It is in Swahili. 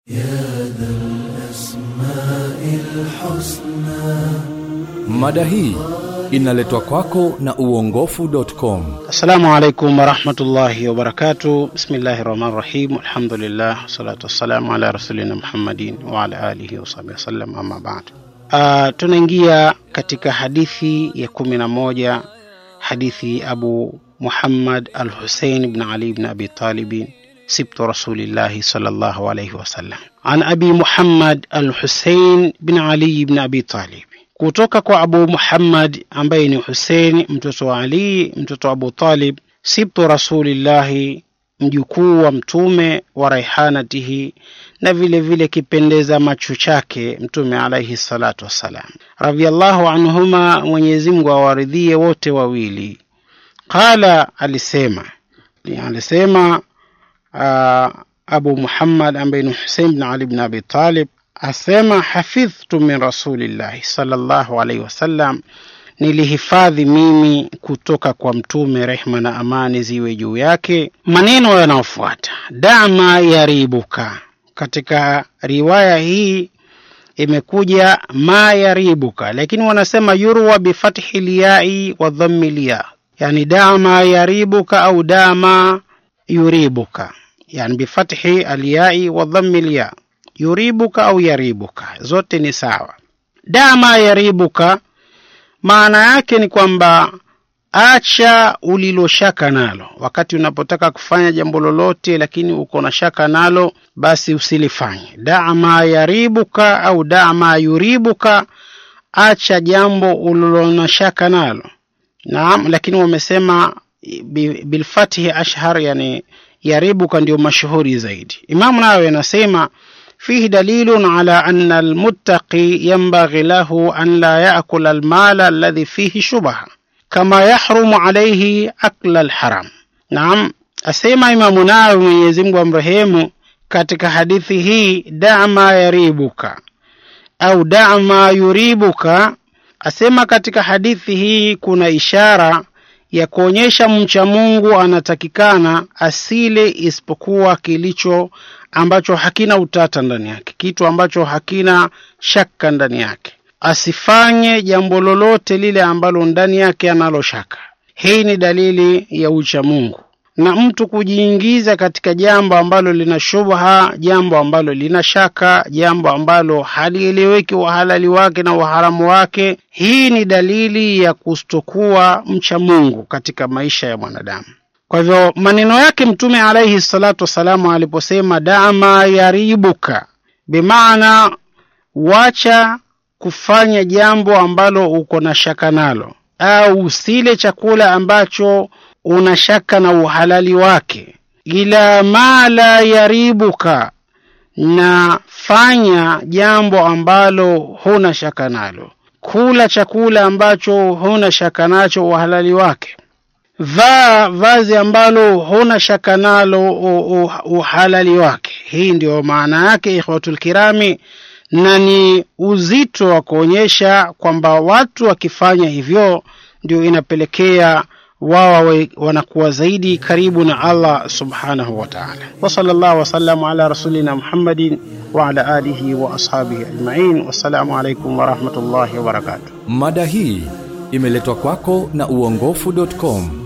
Mada hii inaletwa kwako na uongofu.com. Assalamu alaikum warahmatullahi wabarakatu. Bismillahi rahmani rahim. Alhamdulillah wassalatu wassalamu ala rasulina Muhammadin wa ala alihi wasahbihi wasallam, amma baad. Uh, tunaingia katika hadithi ya kumi na moja, hadithi Abu Muhammad al Husein bn Ali bn Abi Talibin sibtu rasulillahi sallallahu alayhi wasallam, an Abi Muhammad al Husein bn Ali bn Abi Talib kutoka kwa Abu Muhammad ambaye ni Husein mtoto wa Ali mtoto wa Abu Talib, sibtu rasulillahi, mjukuu wa mtume wa raihanatihi, na vile vile kipendeza macho chake mtume alaihi salatu wassalam, radhiallahu anhuma, Mwenyezi Mungu awaridhie wote wawili. Qala, alisema alisema uh, Abu Muhammad ambaye ni Husein bin Ali bin Abi Talib asema hafidhtu min rasulillahi sallallahu alaihi wasallam, nilihifadhi mimi kutoka kwa mtume, rehma na amani ziwe juu yake, maneno yanayofuata dama yaribuka. Katika riwaya hii imekuja ma yaribuka, lakini wanasema yurwa bifathi liyai wa dhammi liya, yani dama yaribuka au dama yuribuka, yani bifathi aliyai wa dhammi liya yuribuka au yaribuka, zote ni sawa. Dama yaribuka maana yake ni kwamba acha uliloshaka nalo. Wakati unapotaka kufanya jambo lolote, lakini uko na shaka nalo, basi usilifanye. Dama yaribuka au dama yuribuka, acha jambo ulilona shaka nalo. Naam, lakini wamesema bilfatihi ashhar, yani yaribuka ndio mashuhuri zaidi. Imamu Nawawi anasema fihi dalilun ala anna almuttaqi yanbaghi lahu an la yaakula almala alladhi fihi shubha kama yahrumu alayhi akla alharam. Naam, asema Imamu Nawawi, Mwenyezi Mungu amrehemu, katika hadithi hii dama yaribuka au dama yuribuka, asema katika hadithi hii kuna ishara ya kuonyesha mcha Mungu anatakikana asile isipokuwa kilicho ambacho hakina utata ndani yake, kitu ambacho hakina shaka ndani yake. Asifanye jambo lolote lile ambalo ndani yake analo shaka. Hii ni dalili ya ucha Mungu, na mtu kujiingiza katika jambo ambalo lina shubha, jambo ambalo lina shaka, jambo ambalo halieleweki uhalali wake na uharamu wake, hii ni dalili ya kustokuwa mcha Mungu katika maisha ya mwanadamu. Kwa hivyo maneno yake Mtume alaihi salatu wassalamu aliposema dama yaribuka, bimaana wacha kufanya jambo ambalo uko na shaka nalo, au usile chakula ambacho una shaka na uhalali wake, ila ma la yaribuka, na fanya jambo ambalo huna shaka nalo, kula chakula ambacho huna shaka nacho uhalali wake vaa vazi ambalo huna shaka nalo uhalali wake. Hii ndio maana yake, ikhwatul kirami, na ni uzito wa kuonyesha kwamba watu wakifanya hivyo ndio inapelekea wao wanakuwa zaidi karibu na Allah subhanahu wa ta'ala. Wa sallallahu wasallamu ala rasulina Muhammadin wa ala alihi wa ashabihi ajma'in. Wassalamu alaikum wa rahmatullahi wa barakatuh. Mada hii imeletwa kwako na uongofu.com.